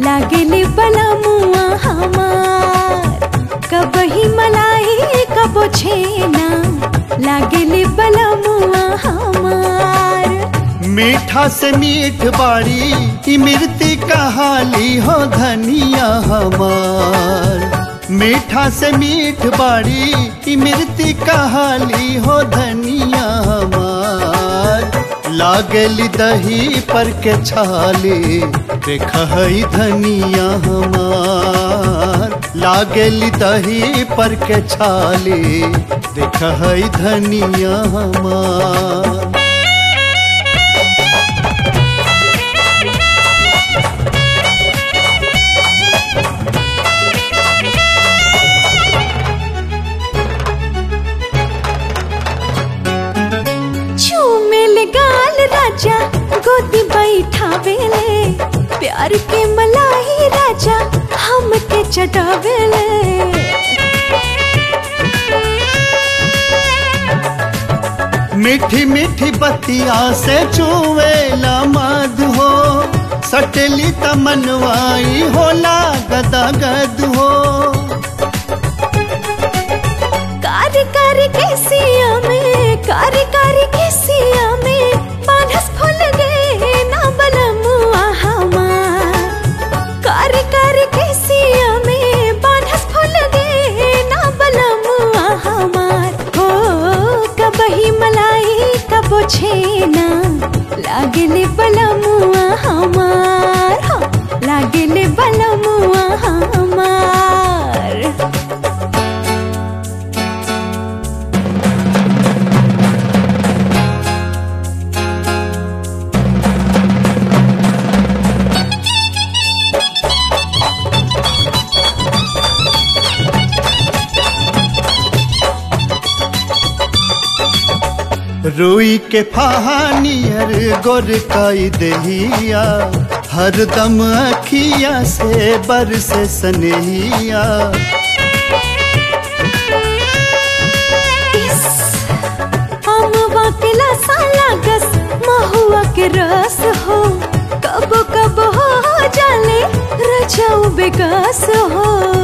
लागेले बलमुआ हमार कबही मलाई कबो छेना लागेले बलमुआ हमार मीठा से मीठ बाड़ी इमरती कहाली हो धनिया हमार मीठा से मीठ बाड़ी इमरती कहाली हो धनिया हमार लागली दही पर के छाले देख हई धनिया हमार लागली दही पर के छाले देख हई धनिया हमार झूमेल गाल राजा गोदी बैठावेले प्यार के मलाई राजा हमके चटावेले मीठी मीठी बतिया से चुवेला मध हो सटली तमनवाई होला गदा गद हो कारी कारी केसिया में कारी कारी केसिया में पानस फूल गए ना बलमुआ हमार कारी कारी केसिया में पानस फूल गए ना बलमुआ हमार हो कबही मलाई कबो छेना लागेले बलमुआ हमार हो लागेले बलमुआ हमार रुई के फहानियर गोर काई देहिया हरदम अखिया से बरस सनेहिया अमवा के लसा लागस महुआ के रस हो कब कब हो जाले रजाऊ बेगास हो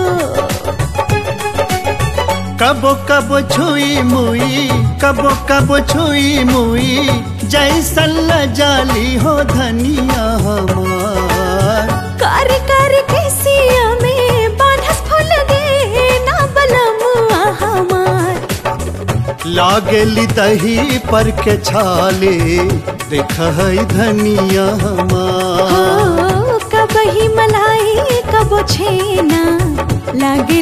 कबो कबो छुई मुई कबो कबो छुई मुई जैसन जाली हो धनिया हमार कारी कारी केसिया में बानस फूल गए ना बलमुआ हमार लागली दही पर के छाले देख हई धनिया हमार हो कबही मलाई कबो छेना लागे